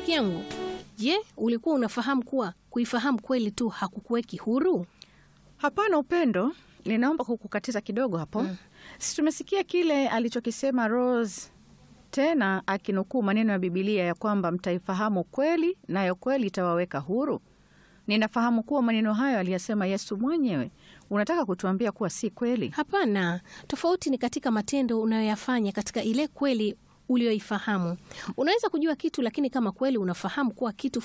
rafiki yangu. Je, ulikuwa unafahamu kuwa kuifahamu kweli tu hakukuweki huru? Hapana Upendo, ninaomba kukukatiza kidogo hapo. Si tumesikia kile alichokisema Rose tena akinukuu maneno ya Bibilia ya kwamba mtaifahamu kweli nayo kweli itawaweka huru. Ninafahamu kuwa maneno hayo aliyasema Yesu mwenyewe. Unataka kutuambia kuwa si kweli? Hapana, tofauti ni katika matendo unayoyafanya katika ile kweli uliyoifahamu. Unaweza kujua kitu, lakini kama kweli unafahamu kuwa kitu